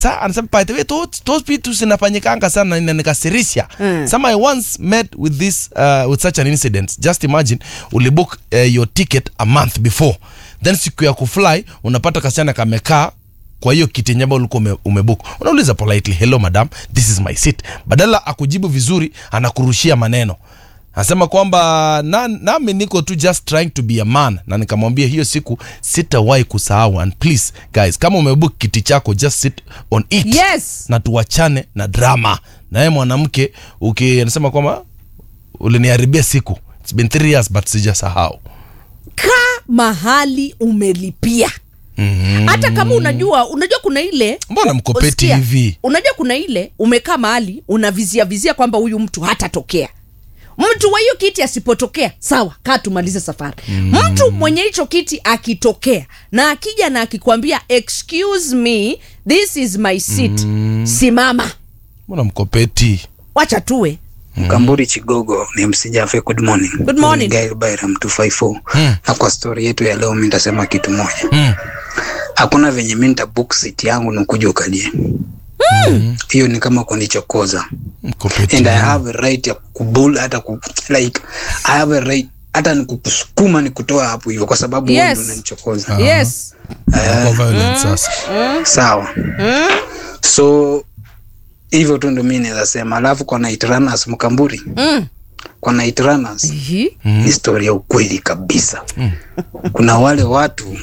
Sa anasema by the way those, those vitu zinafanyikanga sana na nikasirisha. Mm. Some I once met with this uh, with such an incident. Just imagine ulibook uh, your ticket a month before. Then siku ya kufly unapata kasichana kamekaa kwa hiyo kiti nyamba ulikuwa ume, umebook. Unauliza politely, "Hello madam, this is my seat." Badala akujibu vizuri anakurushia maneno. Anasema kwamba na, nami niko tu just trying to be a man, na nikamwambia hiyo siku sitawahi kusahau. And please guys, kama umebook kiti chako just sit on it Yes. na tuwachane na drama. Na yeye mwanamke uki anasema kwamba uliniharibia siku, it's been three years but sijasahau. Kaa mahali umelipia hata kama unajua unajua kuna ile Mbona mkopeti Usikia, hivi? unajua kuna ile umekaa mahali unavizia vizia kwamba huyu mtu hatatokea mtu wa hiyo kiti asipotokea sawa kaa tumalize safari mtu mwenye hicho kiti akitokea na akija na akikwambia excuse me this is my seat simama Mbona mkopeti? wacha tuwe Mkamburi Chigogo ni msijafe. Good morning. Good morning. Ni Gail Byram 254. Na kwa story yetu ya leo, mimi nitasema kitu moja. Mm. Hakuna venye mimi nitabook seat yangu na kuja ukalie. Hiyo ni kama kunichokoza. Mkopeti. And I have a right ya kubull hata ku, like I have a right hata nikusukuma nikutoa hapo hivyo kwa sababu wewe Yes. ndio unanichokoza. yes Kwa violence sasa. Sawa. So hivyo tu ndio mimi naweza sema. Alafu kwa night runners Mkamburi. mm. Kwa night runners Ihi. ni story ya ukweli kabisa. Kuna wale watu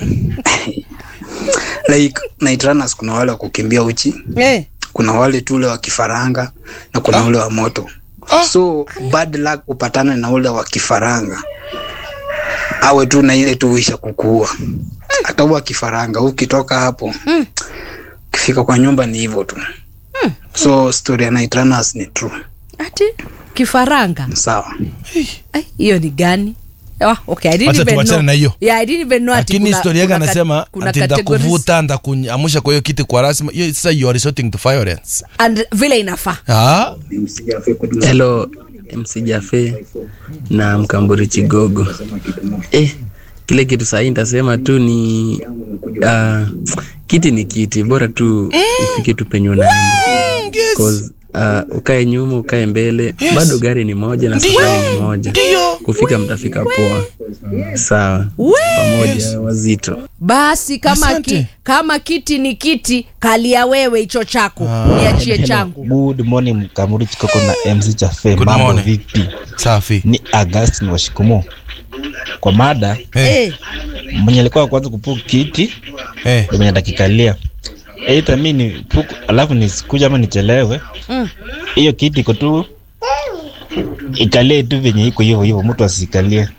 like night runners, kuna wale wa kukimbia uchi, Eh. kuna wale tu ule wa kifaranga na kuna ule wa moto. So bad luck upatane na ule wa kifaranga, awe tu na ile tu isha kukuua. Hata huwa kifaranga ukitoka hapo ukifika kwa nyumba ni hivyo tu. So story ya night runners ni true. ati kifaranga Sawa. Ai, hiyo ni gani Ah, okay, I didn't Wacha even tuachane know. na hiyo. Yeah, I didn't even know ati lakini kuna- historia yake kuna kat- anasema kuna ati categories ndakuvuta ndakuamusha kwa hiyo kiti kwa rasmi hiyo sasa you are resorting to violence and vile inafaa ah Hello MC Jafe na Mkamburi Chigogo. Eh, kile kitu sahii nitasema tu ni uh, kiti ni kiti, bora tu ufike tu penye unaenda. Cause uh, ukae nyuma ukae mbele bado gari ni moja na safari ni moja. Kufika mtafika poa. Sawa. Pamoja wazito. basi kama, Asante. ki, kama kiti ni kiti kalia wewe hicho chako niachie changu Good morning Mkamuri Chikoko na MC Chafe. Good Mambo morning. vipi? safi Ni Augustine Washikumu. Kwa mada Eh, Eh, mwenye alikuwa wa kwanza kupuku kiti eh. ndio mwenye atakikalia. Aidha mimi ni puku alafu nisikuja ama nichelewe. Mm. Hiyo kiti iko tu ikalie tu venye iko hivyo hivyo, mtu asikalie.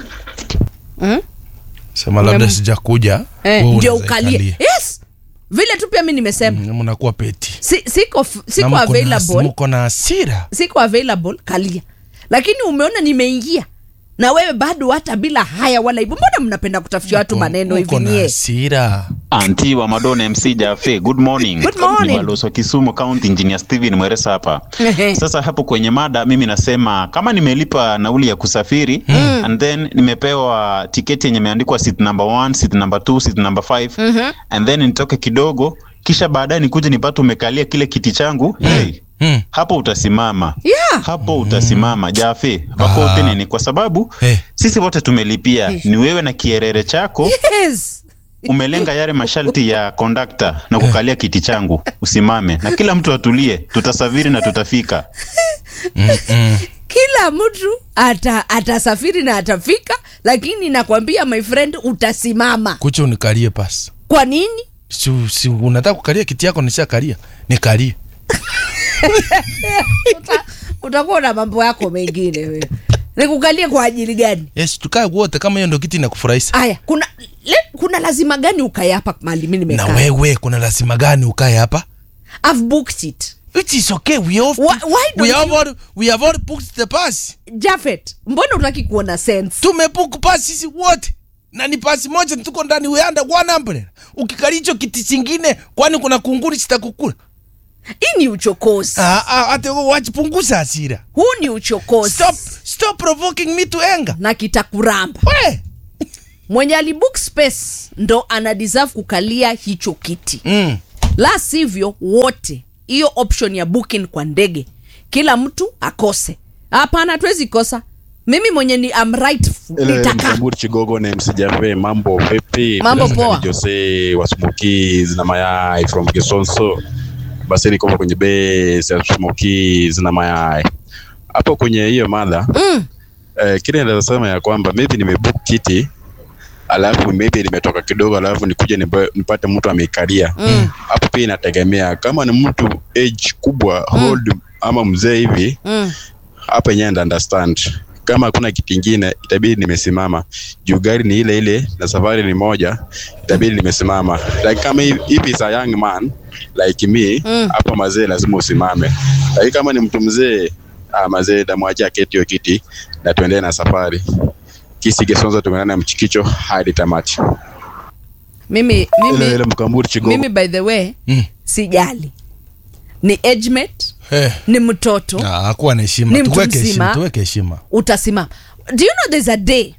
sema labda sijakuja eh, wewe ndio unaweza ukalie ikalia. yes vile tu pia mi nimesema Mm, mnakuwa peti si, siko, f- Na siko mko na- available mko na hasira siko available kalia lakini umeona nimeingia na wewe bado hata bila haya wala hivyo mbona mnapenda kutafutia watu maneno hivi mko na nyie hasira Anti wa Madonna MC Jafe, good morning. Good morning. Ni balozi wa Kisumu County Engineer Steven Mweresa hapa. Ehe. Sasa hapo kwenye mada mimi nasema kama nimelipa nauli ya kusafiri and then nimepewa tiketi yenye imeandikwa seat number 1, seat number 2, seat number 5 and then nitoke kidogo kisha baadaye nikuje nipate umekalia kile kiti changu hey, Mm. hapo utasimama Yeah. hapo utasimama Jafe wakote nini kwa sababu Eh. sisi wote tumelipia ni wewe na kierere chako yes umelenga yale masharti ya kondakta na kukalia kiti changu usimame na kila mtu atulie tutasafiri na tutafika kila mtu ata atasafiri na atafika lakini nakwambia my friend utasimama kucha unikalie pasi kwa nini si, si unataka kukalia kiti yako nishakalia nikalie utakuwa na mambo yako mengine wewe nikukalie kwa ajili gani yes tukae wote kama hiyo ndo kiti inakufurahisha aya kuna le, kuna lazima gani ukae hapa mali mi na nimekaa wewe kuna lazima gani ukae hapa I've booked it it is okay we have Why- why we don't have you- all, we have all booked the pass Jafet mbona utaki kuona sense tumebuku pasi sisi wote na ni pasi moja tuko ndani weanda one umbrella ukikalia hicho kiti chingine kwani kuna kunguni chitakukula hii ni uchokozi ah ah hata wewe wachipunguza hasira huu ni uchokozi stop stop provoking me to anger na kitakuramba we mwenye alibook space ndo ana deserve kukalia hicho kiti mm. la sivyo wote hiyo option ya booking kwa ndege kila mtu akose hapana hatuwezi kosa mimi mwenye ni am right nitakaa Mkamburi Chigogo na MC Jafe, mambo vipi? Mambo Bila shaka poa. ni Jose wa Smokies na mayai from Kisonso. Basi niko kwenye base ya Smokies na mayai. Hapo kwenye hiyo mada mm. eh, kile naweza sema ya kwamba maybe nimebook kiti alafu maybe nimetoka kidogo alafu nikuje nipa- nipate mtu ameikalia Mm. hapo pia inategemea kama ni mtu age kubwa old ama mzee hivi Mm. hapa yenyewe nda understand kama hakuna kitu ingine itabidi nimesimama juu gari ni ile ile na safari ni moja itabidi nimesimama like kama if if is a young man like me Mm. hapa mazee lazima usimame lakini kama ni mtu mzee ah, mazee damwachia keti hiyo kiti na tuendelee na safari kisigesonza tumeenda na mchikicho hadi tamati mimi ile ile mimi, mkamburi chigogo mimi by the way Mm. sijali ni age mate Eh, ni mtoto ah, hakuwa na heshima Ni mtu tuweke mzima. heshima tuweke heshima utasimama do you know there's a day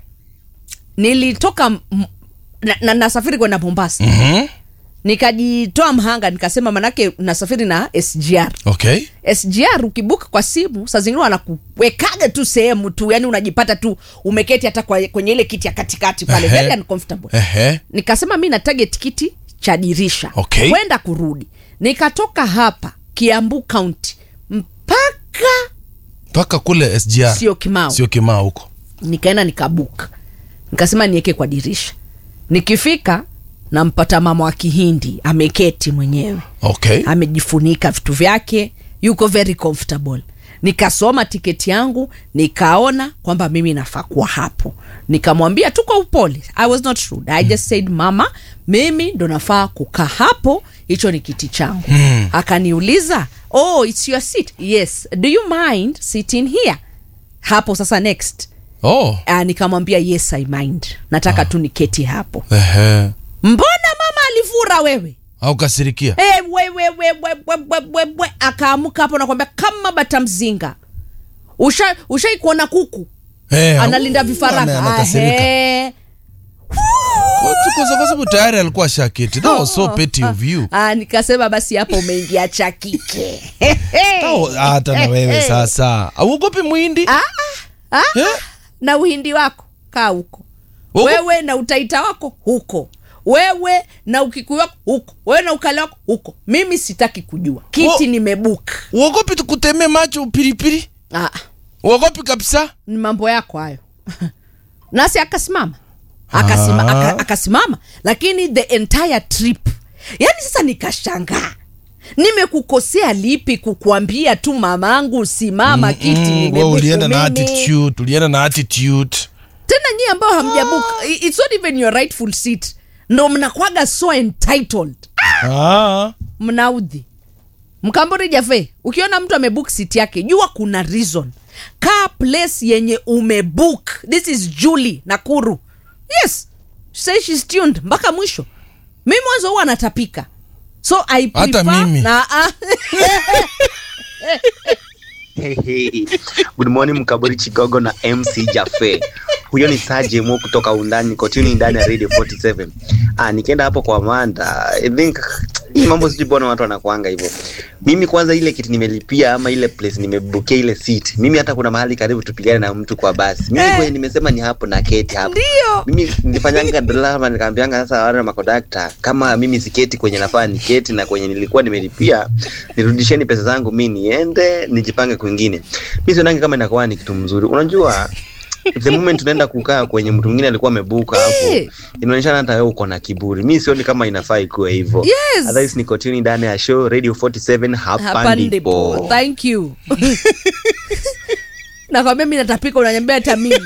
nilitoka m- na, na, nasafiri kwenda mombasa Mhm. nikajitoa mhanga nikasema manake nasafiri na sgr okay sgr ukibuka kwa simu saa zingine wanakuwekaga tu sehemu tu yani unajipata tu umeketi hata kwa, kwenye ile kiti ya katikati pale Ehe. very uncomfortable Ehe. nikasema mi na target kiti cha dirisha Okay. kwenda kurudi nikatoka hapa kiambu county mpaka mpaka kule sgr sio kimao sio kimaa huko nikaenda nikabuka nikasema niweke kwa dirisha nikifika nampata mama wa kihindi ameketi mwenyewe okay amejifunika vitu vyake yuko very comfortable nikasoma tiketi yangu nikaona kwamba mimi nafaa kuwa hapo nikamwambia tu kwa upole i was not rude i just said mama mimi ndo nafaa kukaa hapo hicho ni kiti changu Hmm. akaniuliza oh it's your seat yes do you mind sitting here hapo sasa next oh uh, nikamwambia yes i mind nataka tu niketi hapo Ehe. mbona mama alifura wewe au kasirikia Eh, we, we, we, we, we, we, we, we. akaamuka hapo nakwambia kama bata mzinga ushai usha kuona kuku Eh, analinda ame- vifaranga anakasirika. Ahe. Kwa- kwa kwa sababu tayari alikuwa shaketi that was so petty of you Ah, nikasema basi hapo umeingia cha kike Tao- hata na wewe sasa auogopi mwindi Ah, ah, Eh? na uhindi wako kaa huko Ugo- wewe na utaita wako huko wewe na ukikuyu wako huko wewe na ukale wako huko mimi sitaki kujua kiti Wo- nimebuka uogopi tukutemee macho pilipili ah, uogopi kabisa ni mambo yako hayo nasi akasimama akasima, Ah. aka, akasimama lakini the entire trip yani sasa nikashangaa nimekukosea lipi kukuambia tu mamangu simama kiti Mm, wewe nimebuku ulienda na mimi. attitude ulienda na attitude tena nyie ambao hamjabuka i- it's not even your rightful seat ndo mnakwaga so entitled ah. mnaudhi mkambori jafe ukiona mtu amebook seat yake jua kuna reason kaa place yenye umebook this is julie nakuru yes say she's tuned mpaka mwisho mi mwanzo huwa anatapika so I Hata prefer mimi. na, ah, Hey, hey. Good morning Mkaburi Chigogo na MC Jafe. Huyo ni Saje Mo kutoka undani kotini ndani ya Radio 47. Ah, nikienda hapo kwa Amanda, I think hii mambo sijui mbona watu wanakuanga hivyo. Mimi kwanza ile kitu nimelipia ama ile place nimebukia ile seat. Mimi hata kuna mahali karibu tupigane na mtu kwa basi. Mimi Eh. kwenye nimesema ni hapo na keti hapo. ndio Mimi nilifanyanga drama nikaambianga sasa wale makondakta kama mimi siketi kwenye nafaa niketi na kwenye nilikuwa nimelipia nirudisheni pesa zangu mi niende nijipange kwingine. Mi sionangi kama inakuwa ni kitu mzuri. Unajua the moment unaenda kukaa kwenye mtu mwingine alikuwa amebuka hapo Eh. inaonyeshana hata wewe uko na kiburi. Mi sioni kama inafaa ikuwe hivyo. Yes. Otherwise ni continue ndani ya show Radio 47 hapa hapa ndipo ndipo. thank you nakwambia mi natapika unanyambia hata mimi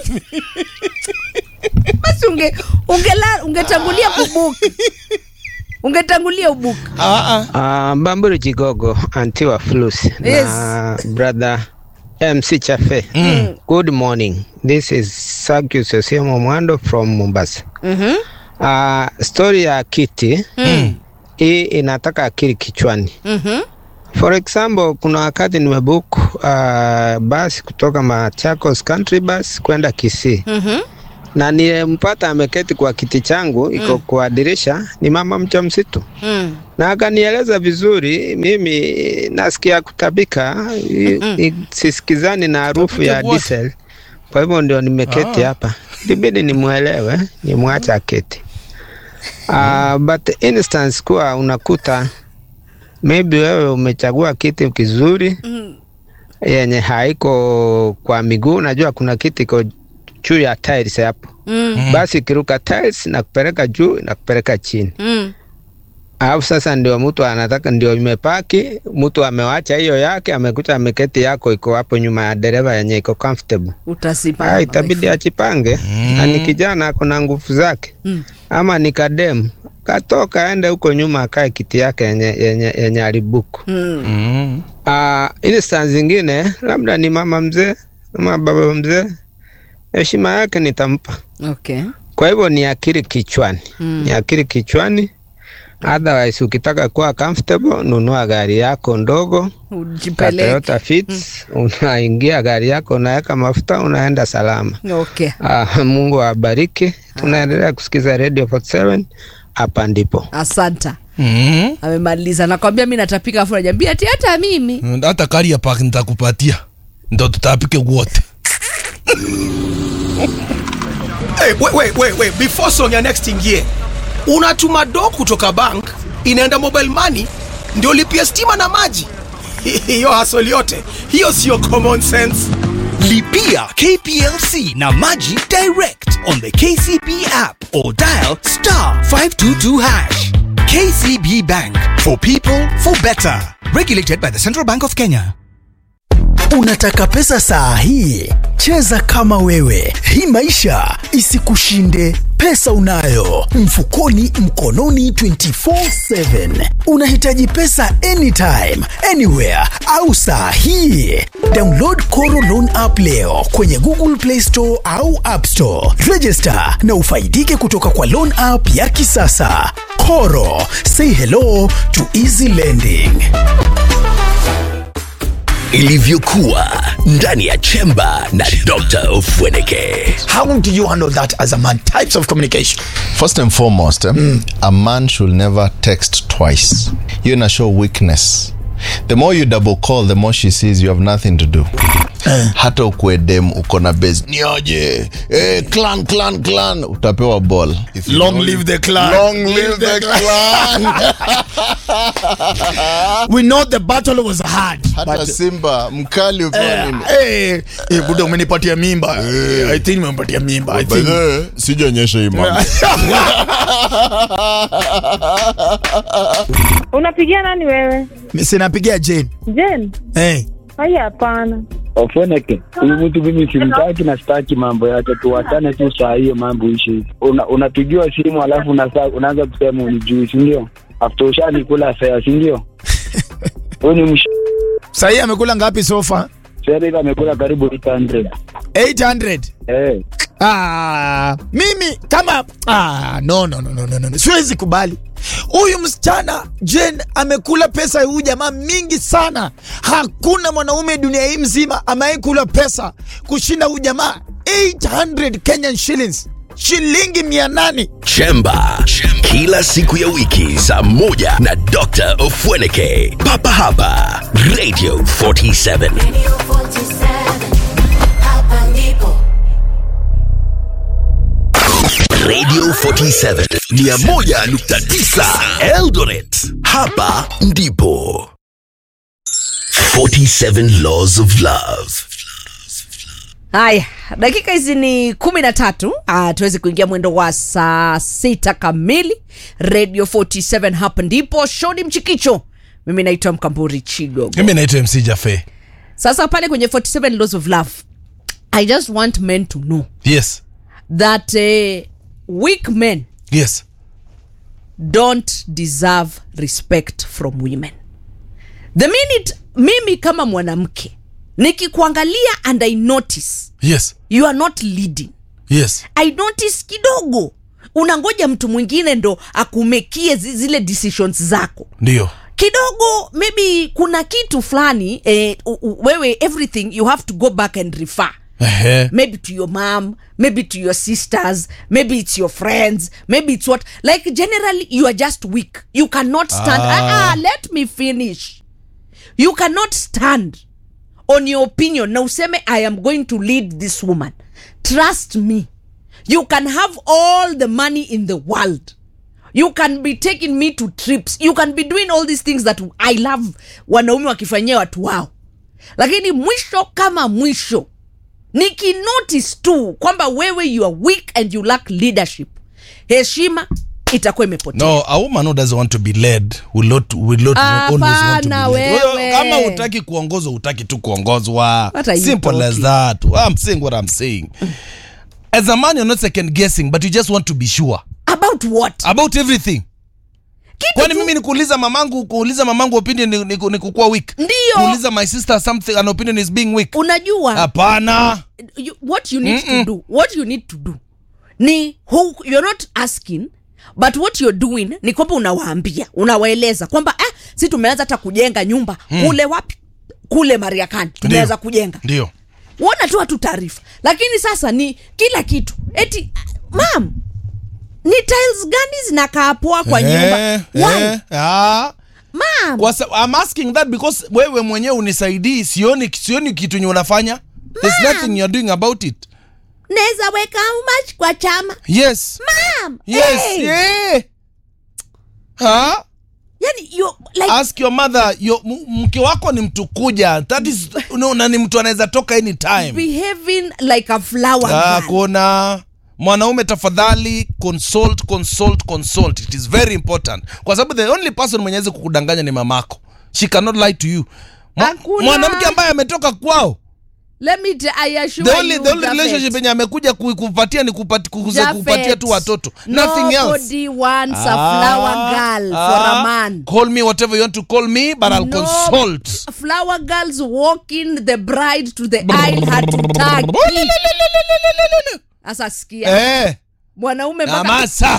basi unge ungela ungetangulia kubuka ungetangulia ubuka Ah, ah. Uh, Mbamburi Jigogo, anti wa Flus Yes. na brother MC Chafe. Mm. Good morning. This is Sagius Osiemo Mwando from Mombasa. Mhm. Uh, story ya kiti Mm. hii inataka akili kichwani. Mhm. For example, kuna wakati nimebook uh, basi kutoka Machakos Country Bus kwenda Kisii Mhm. na nilimpata ameketi kwa kiti changu iko kwa dirisha, ni mama mjamzito. Mm. na akanieleza vizuri. Mimi nasikia kutabika, i- i- sisikizani na harufu ya Kutabika what? diesel, kwa hivyo ndio nimeketi Ah. hapa, ilibidi nimwelewe, nimwache aketi. Uh, but instance kuwa unakuta maybe wewe umechagua kiti kizuri yenye haiko kwa miguu. Unajua kuna kiti iko juu ya tiles hapo Mm. basi ikiruka tiles na kupeleka juu na kupeleka chini Mm. alafu sasa ndio mtu anataka ndio imepaki, mtu amewacha hiyo yake, amekuta ameketi yako iko hapo nyuma ya dereva yenye iko comfortable. Utasimama. Ah, itabidi ajipange na ni kijana ako na nguvu zake Mm. ama ni kadem katoka aende huko nyuma akae kiti yake yenye, yenye, yenye alibuku. Mm. Mm. Uh, instance zingine labda ni mama mzee ama baba mzee, heshima yake nitampa. Okay. Kwa hivyo ni akili kichwani, Mm. ni akili kichwani. Otherwise ukitaka kuwa comfortable, nunua gari yako ndogo ka Ujipeleke. Toyota Fits, unaingia gari yako, unaweka mafuta, unaenda salama. Okay. Ah, Mungu awabariki. Tunaendelea kusikiza Radio 47 hapa ndipo. Asanta. Mm. Amemaliza. Nakwambia mimi natapika afu ananiambia ati hata mimi. hata karia park nitakupatia ndo tutapike wote Hey, wait, wait, wait, wait. Before song ya next ingie, unatuma do kutoka bank inaenda mobile money ndio lipia stima na maji. Hiyo hasoli yote hiyo sio common sense. Lipia KPLC na Maji direct on the KCB app or dial star 522 hash. KCB Bank for people for better. Regulated by the Central Bank of Kenya. Unataka pesa saa hii? Cheza kama wewe. Hii maisha isikushinde. Pesa unayo mfukoni, mkononi 24/7. Unahitaji pesa anytime, anywhere au saa hii? Download Koro Loan app leo kwenye Google Play Store au App Store. Register na ufaidike kutoka kwa loan app ya kisasa. Koro, say hello to easy lending ilivyokuwa ndani ya chemba na Dr. Ofweneke. How do you handle that as a man? Types of communication. First and foremost, eh, a man should never text twice. You're in show weakness. The more you double call, the more she sees you have nothing to do. hata ukue dem uko na base nioje eh, clan clan clan utapewa ball If you Long know live you- the clan. long live the clan We know the battle was hard. hata but- simba mkali upewa Eh, nini eh, eh, buda umenipatia mimba. Eh, I think umenipatia mimba. I By think. the way, sijaonyesha hii mambo Unapigia nani wewe? Sinapigia Jane. Jen? Hey. Haya, hapana. Ofweneke, huyu mtu mimi simtaki na sitaki mambo yake, tuwachane tu saa hiyo mambo ishi. Una, unapigiwa simu alafu unasa, unaanza kusema unijui, si ndio? After ushanikula fea, si ndio? Huyu ni msh... Sahii amekula ngapi sofa? Sasa hivi amekula karibu 800. 800. Eh. Ah, mimi kama ah, no, no, no, no, no, no. Siwezi kubali huyu msichana Jen amekula pesa ya huyu jamaa mingi sana. Hakuna mwanaume dunia hii mzima amewahi kula pesa kushinda huyu jamaa 800 Kenyan shillings, shilingi mia nane. Chemba. Kila siku ya wiki saa moja na Dr. Ofweneke. Papa hapa Radio 47. Radio 47 101.9 Eldoret. Hapa ndipo 47 Laws of Love. haya dakika hizi ni kumi na tatu Ah, tuweze kuingia mwendo wa saa sita kamili radio 47 hapa ndipo shodi mchikicho mimi naitwa mkamburi chigogo mimi naitwa mc jafe sasa pale kwenye 47 laws of love i just want men to know yes that uh, weak men yes don't deserve respect from women the minute mimi kama mwanamke nikikuangalia and i notice yes you are not leading yes i notice kidogo unangoja mtu mwingine ndo akumekie zi- zile decisions zako ndio kidogo maybe kuna kitu fulani eh, u- u- wewe everything you have to go back and refer Ehe. maybe to your mom maybe to your sisters maybe it's your friends maybe it's what like generally you are just weak you cannot stand Ah. ah. Ah, let me finish you cannot stand on your opinion na useme i am going to lead this woman trust me you can have all the money in the world you can be taking me to trips you can be doing all these things that i love wanaume wakifanyia watu wao lakini mwisho kama mwisho nikinotice tu kwamba wewe you are weak and you lack leadership heshima itakuwa imepotea no a woman who doesn't want to be led will not, will not always want to be Hapana, led. wewe. kama utaki kuongozwa utaki tu kuongozwa What are you simple as talking? that i'm saying what i'm saying as a man you're not second guessing but you just want to be sure about what about everything kwani mimi nikuuliza mamangu kuuliza mamangu opinion ni, ni, ni kukuwa weak Ndio. kuuliza my sister something an opinion is being weak unajua hapana you, what you need Mm-mm. to do what you need to do ni who, you're not asking but what you're doing ni kwamba unawaambia unawaeleza kwamba ah, si tumeanza hata kujenga nyumba Mm. kule wapi kule mariakani tumeanza kujenga ndio wana tu hatu taarifa lakini sasa ni kila kitu eti mam ni tiles gani zinakaa poa kwa nyumba Eh, Why? eh, ah. mam Kwa sa- I'm asking that because wewe mwenyewe unisaidii sioni, sioni kitu nye unafanya There's nothing you're doing about it naweza weka how much kwa chama yes mam yes hey. yeah. ha? yani you, like, ask your mother your, m- mke wako ni mtu kuja that is no, na ni mtu anaweza toka anytime behaving like a flower ah, girl. kuna mwanaume tafadhali consult consult consult it is very important kwa sababu the only person mwenye awezi kukudanganya ni mamako she cannot lie to you Mwa- Hakuna. mwanamke ambaye ametoka kwao let me t- I assure the only, you, the only Japhet, relationship yenye amekuja ku- kupatia ni kupati, kukuza- Japhet, kupatia tu watoto nothing else nobody wants a flower girl for a Ah, man call me whatever you want to call me but i'll No. consult flower girls walking the bride to the aisle hatutaki sasa sikia eh, mwanaume mpaka- namasa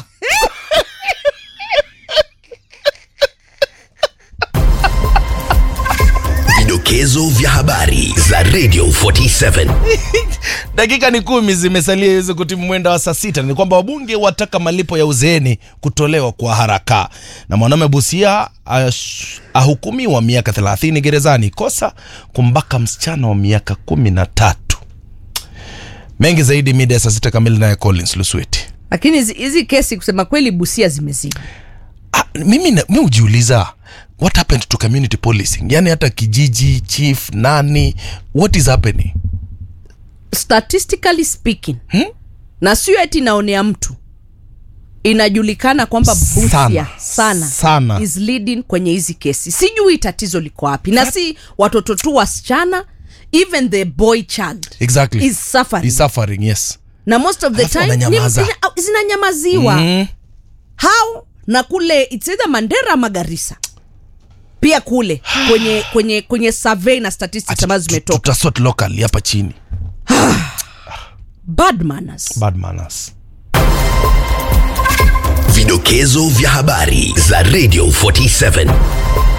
Vidokezo vya habari za Radio 47. dakika ni kumi zimesalia iweze kutimu mwenda wa saa sita ni kwamba wabunge wataka malipo ya uzeeni kutolewa kwa haraka na mwanaume busia ash- ahukumiwa miaka 30 gerezani kosa kumbaka msichana wa miaka kumi na tatu mengi zaidi mida ya saa sita kamili naye collins lusweti lakini hizi- hizi kesi kusema kweli busia zimezidi mimi na- mi hujiuliza what happened to community policing yani hata kijiji chief nani what is happening statistically speaking hmm? na sio eti naonea mtu inajulikana kwamba busia Sana. sana, Sana. is leading kwenye hizi kesi sijui tatizo liko wapi na si watoto tu wasichana even the boy child exactly is suffering Is suffering yes na most of the Alafu time ni- wananyamaza. zina- zinanyamaziwa Mm. how na kule it's either mandera ama garissa pia kule kwenye kwenye kwenye survey na statistics ambazo zimetoka tutasort locally hapa chini bad manners bad manners Vidokezo vya habari za Radio 47.